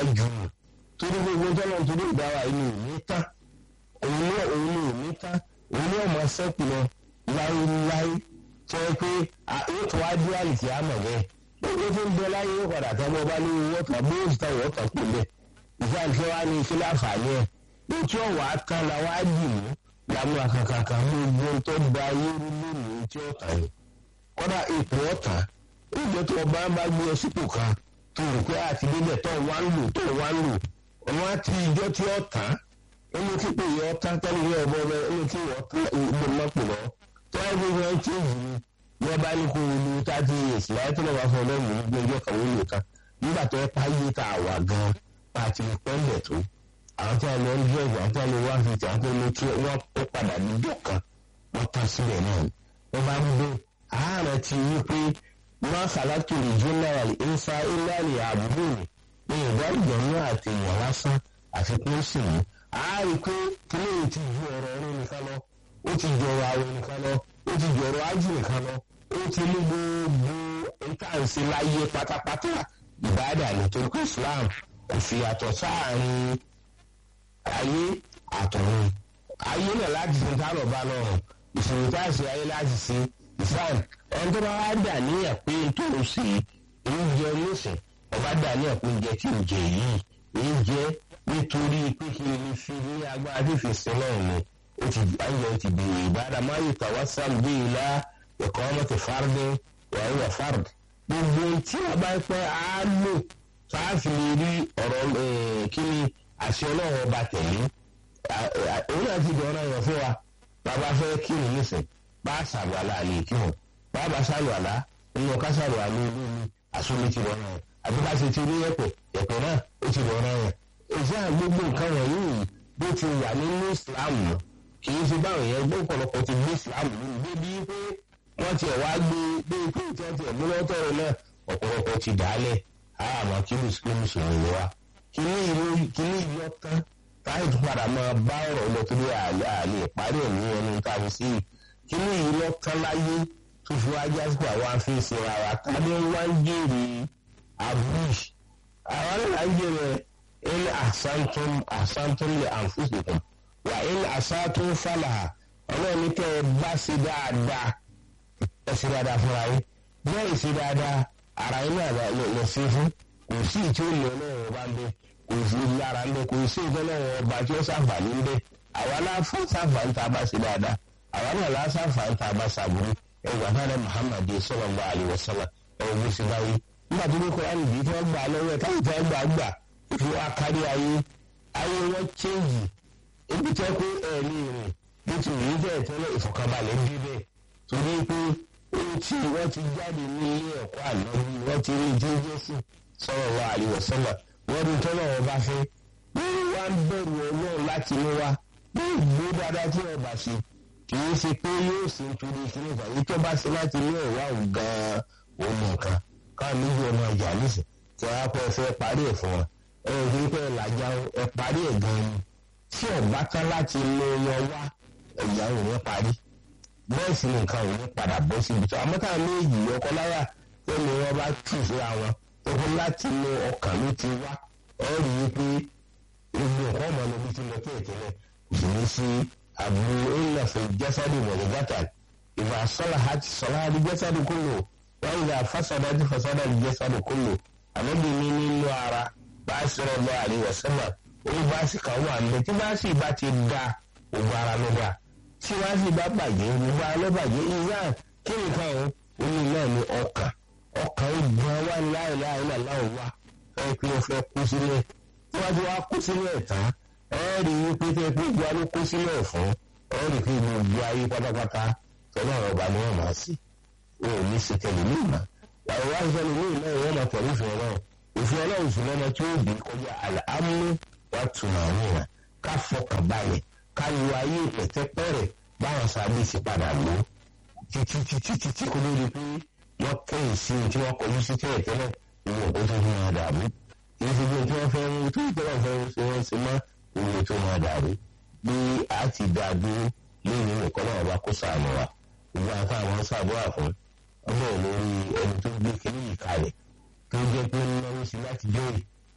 jù ú torí gbogbo tọ́lọ̀ torí ìdáwà inú ìní tán òun ní òun ní ìní tán òun ní ọmọ sẹ́kù lọ láéláé tí wọ́n pé yóò tó wá dé àlìkí àmọ̀ bẹ́ẹ̀ gbogbo tó ń bẹ láyé yóò padà tán bọ́ bá ní owó tán bó ti tán ìwọ́ tán kò lẹ̀ ìfẹ́ àti wá ní ìfẹ́ láǹfààní ẹ̀ ní tí ó wà á tán la wá dì mú làmú àkàkàkà mú gbogbo tó gba ayé rú lónìí tí ó tàn yìí kọ́dà ipò ọ̀tàn ìjọ tó ọba bá gbé ọ sípò kan tó rò pé àti débẹ̀ tó wá ń lò tó wá ń lò ọmọ àti ìjọ tí ó tàn inú kíkó yẹ ọ tán tẹ́lẹ̀ yẹ ọbọ bẹ inú kí wọ́n tán ìgbò mọ́pò lọ tó wá gbé wọn tí èyí ni wọ́n bá ní kó lu thirty years láyé tó lọ́ wá fún ọlọ́run ní gbé ọjọ́ kan wọ́n lò tán nígbà tó ẹ pa yé tá a wà gan pàtì pẹ́ńdẹ̀ tó àwọn tí a lọ ń dúró àwọn tí a lọ wá fi tì àwọn tó lọ tí wọ́n kó padà níjọ́ kan wọ́n tán síbẹ̀ náà wọ́n bá ń gbé ààrẹ ti wí pé wọ́n sàlátù lè jí náírà ìsá ìlànà àbúrò ní ìdálùjọ ní àti èèyàn lásán àti pé ó sì ní. a rí i pé kílódé ti ju ọ̀rọ̀ ọ̀rọ̀ nìkan lọ ó ti ju ọ̀rọ̀ àwọn nìkan lọ ó ti ju ọ̀rọ̀ ájì nìkan lọ ó ti mú gbogbo ìtànsí láyé pátápátá ìbáàdà nítorí pé Islam kò fi àtọ̀ sáàrin ayé àtọ̀run ayé náà láti fi tá lọ bá lọ́rùn ìṣòro tá a ṣe ayé láti ṣe ìfàn ẹni tó bá wá dà níyà pé tó ń ṣe oúnjẹ lóṣìn ọba dà níyà pé oúnjẹ tí ń jẹ yìí ń jẹ nítorí pé kí ni fi ní agbára tí fi sin náà ni ó ti ayé ti bèrè ìbára máa yóò tàwa sáà bí ilá ẹ̀kọ́ ọmọ ti fárdé wàá wà fárd gbogbo tí a bá pẹ́ á lò sáàfì lè rí ọ̀rọ̀ kí ni àṣẹ ọlọ́run ọba tẹ̀lé òun náà ti dọ̀ọ́nà yẹn fún wa bàbá fẹ́ kí ni nísìn bá a ṣàlù àlá àlè kí wọn bá a bá ṣàlù àlá nínú ká ṣàlù àlá olú mi àsomí ti dọ̀ọ́nà yẹn àbí bá ṣe ti rí ẹ̀pẹ̀ ẹ̀pẹ̀ náà ó ti dọ̀ọ́nà yẹn èyí à gbogbo nǹkan wọ̀nyí bó ti wà nínú Islam kì í ṣe báwọn yẹn gbọ́ ọ̀pọ̀lọpọ̀ ti gbé Islam lónìí débi pé wọ́n tiẹ̀ wá gbé dé ikú tí wọ́n tiẹ̀ mú lọ́tọ̀ọ̀rọ̀ náà ọ̀pọ̀lọpọ̀ ti dàálẹ̀ àmọ́ kí mùsùlùmí sọ̀rọ̀ wá kíní ìlú kíní ìlú ọ̀tán táyì tó padà máa bá ọ̀rọ̀ lọ torí àlè àlè ìparí ẹ̀mí ẹni tá a fi sí i kíní ìlú ọ̀tán láyé tó fi wá jásípò àwọn afẹ́sẹ̀ ara tàbí wá ń jèrè abush àwọn náà ń jèrè ilé àsántún àsántún lè àǹfùsìkùn wà ilé àsántún fàlà ọlọ́ọ̀ni tẹ́ ẹ bá ṣe dáadáa ẹ ṣe dáadáa fúnra yín bẹ́ẹ̀ ṣe dáadáa ara yín náà lọ sí fún kò sí ìtí ó lọ lọ́wọ́ ọba ń bẹ kò sí lára ń bẹ kò sí ìtọ́ lọ́wọ́ ọba tí ó ṣàǹfààní ń bẹ àwa náà fún ṣàǹfààní tá a bá ṣe dáadáa àwa náà lá ṣàǹfààní tá a bá ṣàbùrú ẹgbà fáwọn Muhammad sallallahu alaihi wasallam ẹwọ bó ṣe báyìí nígbà tó ní Kùránì bí tí wọ́n gbà lọ́wọ́ ẹ̀ káyọ̀ tí wọ́n gbà gbà fi wá kárí ayé ayé wọn chéǹjì ebi tẹ́ pé ẹ̀ẹ́lì rìn bó ti rí bẹ́ẹ̀ tẹ́lẹ̀ ìfọ̀kànbalẹ̀ ń bí bẹ́ẹ̀ torí pé ohun tí wọ́n ti jáde ní ilé ẹ̀kọ́ àlọ́bí wọ́n ti rí jẹ́jẹ́sì sallallahu alaihi wasallam wọ́n rí tọ́lọ̀ wọn bá fẹ́ wọ́n wá ń bẹ̀rù ọlọ́run láti ní wa bí ìgbó dáadáa tí wọ́n bá ṣe kì í ṣe pé yóò ṣe nítorí kíní kan èyí tó bá ṣe láti ní ẹ̀wá òun gan-an òun nìkan káà méjì ọmọ ìjà nísìn tí wọ́n á pẹ́ fẹ́ parí ẹ̀ fún wọn ẹ ò rí pé làjà ẹ parí ẹ̀ gan-an ni tí ọ̀bá tán láti lo wọn wá ẹ̀yà òun ní parí bẹ́ẹ̀ sì ni nǹkan òun ní padà bọ́ síbi tó àmọ́ táwọn méjì ọkọ láyà tó ní wọn bá tù síra wọn tó kó láti lo ọkàn ló ti wá ẹ rí i pé gbogbo nǹkan ọmọ lóbi ti lọ tẹ́lẹ̀ kò ní sí àbúrò ńlá fún jẹ́sàdì wọ̀lẹ̀ gàtà ìfà sọ́lá àti sọ́lá àti jẹ́sàdì kúlò wọ́n ìgbà fásádà àti fásádà àti jẹ́sàdì kúlò àbẹ́bí ní nínú ara bá a sọ̀rọ̀ lọ àríwọ̀ sẹ́mà ó bá a sì kà wà ń bẹ tí bá a sì bá ti da ògbó ara ló dà tí wọ́n sì bá bàjẹ́ ògbó ara ló bàjẹ́ ìyá kí nìkan o ó ní náà ní ọkàn ọkàn ìgbọ̀n wà láìláì láìláì wá ẹ pé o fẹ́ kú sílẹ̀ tí wọ́n ti wá kú sílẹ̀ tán ẹ rí i pé tẹ́ pé ìgbà ló kú sílẹ̀ fún ẹ rí i pé gbogbo ayé pátápátá tọ́lá ọba ni wọ́n máa sí o ò ní ṣe tẹ̀lé ní ìmọ̀ àwọn wá ṣe tẹ̀lé ní ìmọ̀ ìwọ́n máa tẹ̀lé ìfẹ́ ọlọ́run ìfẹ́ ọlọ́run sì lọ́mọ tí ó dé kọjá àmú wà tùmọ̀ àníyàn ká fọkàn balẹ̀ ká lu ayé pẹ̀tẹ́pẹ́rẹ̀ báwọn sábẹ́ ti padà lò títí títí títí kò lórí pé wọ́n kẹ́yìn sí tí wọ́n kọjú sí tẹ́lẹ̀ tẹ́lẹ̀ ìwọ̀n kó tó fi hàn dàbí ìfi bí tí wọ́n fẹ́ mú tó ìjọba fẹ́ mú sí wọ́n sí mọ́ ìwé tó máa dàrú bí a ti dá dúró lórí nìkan náà bá kó sàánú wa ìgbà tá àwọn ṣàdúrà fún ọmọ lórí ẹni tó gbé kiri yìí kalẹ̀ tó jẹ́ pé ń náwó sí láti jọ́rì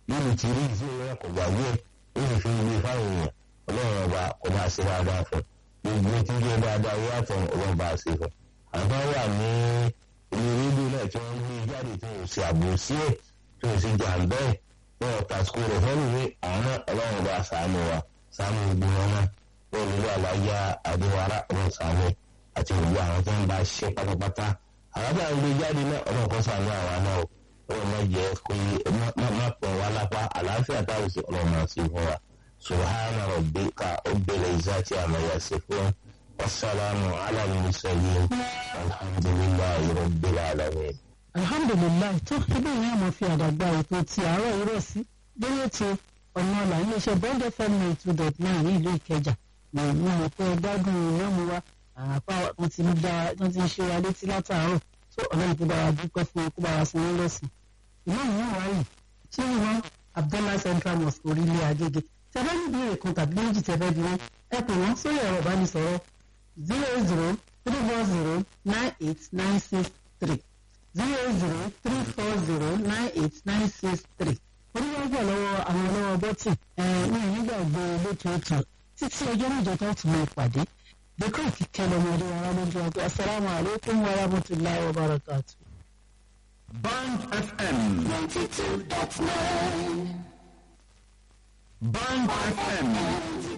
lórí ti rí ìfún ìwé kò gbàgbé ó sì fi gbé fáwọn èèyàn ọlọ́run ọba kò bá ṣe dáadáa fún gbogbo tí ń jẹ́ dáadáa wíwá fún ọlọ́run bá ṣe fún àwọn wà ní ilé rédíò náà tí wọ́n ń gbé jáde tí wọ́n ṣe àbòsí ẹ̀ tí wọ́n ṣe jàǹbẹ́ ẹ̀ tí wọ́n ta sukùl rẹ̀ fẹ́ẹ́ lùwé àwọn náà ọlọ́run bá ṣàánú wa ṣàánú gbogbo wọn náà wọ́n lè wà láyà adéwárá ọlọ́run ṣàánú àti gbogbo àwọn tó ń bá ṣe pátápátá àwọn tó ń gbé jáde náà ọlọ́run kọ́ ṣàánú àwa náà o ọlọ́run má jẹ́ kó yé má pọ̀ wá lápá àlàáfíà táwọn sì ọlọ́run máa ṣe fún wa subhana rabbika rabbil izzati amma yasifun wasalaamu ala al-mursalin alhamdulillahi rabbil alamin. alhamdulilayi tó ibẹ̀ yẹn àmọ́ fi àdàgbà ètò ti àárọ̀ irọ́ sí lórí ètò ọ̀nà ọ̀la iléeṣẹ́ bond fm ninety two dot nine ní ìlú ìkẹjà mo mọ̀ pé gbádùn ìyọ́mu wa àpá wọn ti ń dá wọn ti ń ṣe wa létí látàárọ̀ tó ọlọ́run tó bá wa dúpẹ́ fún kó bá wa san wọ́n lẹ́sìn. ìmáàmù náà wáyé ṣé ìwọ́n abdullah central mosque orílẹ̀ agége tẹ́fẹ́ ní ìbéèrè kan tàbí méjì tẹ́fẹ́ bí wọ́n ẹ pè wọ́n sórí ẹ̀rọ ìbánisọ̀rọ̀ zero zero three four zero nine eight nine six three zero zero three four zero nine eight nine six three oníwájú lọ́wọ́ àwọn ọlọ́wọ́ bọ́tì ní ìnígbàgbé lótòótọ́ títí ọjọ́ mẹ́jọ tó tún lè pàdé dèkọ́ kíkẹ́ lọ́mọdé wa lójú ọgbẹ́ asalaamu alaykum wa rahmatulahi wa barakatu. Band FM. ninety two dot nine. Band FM.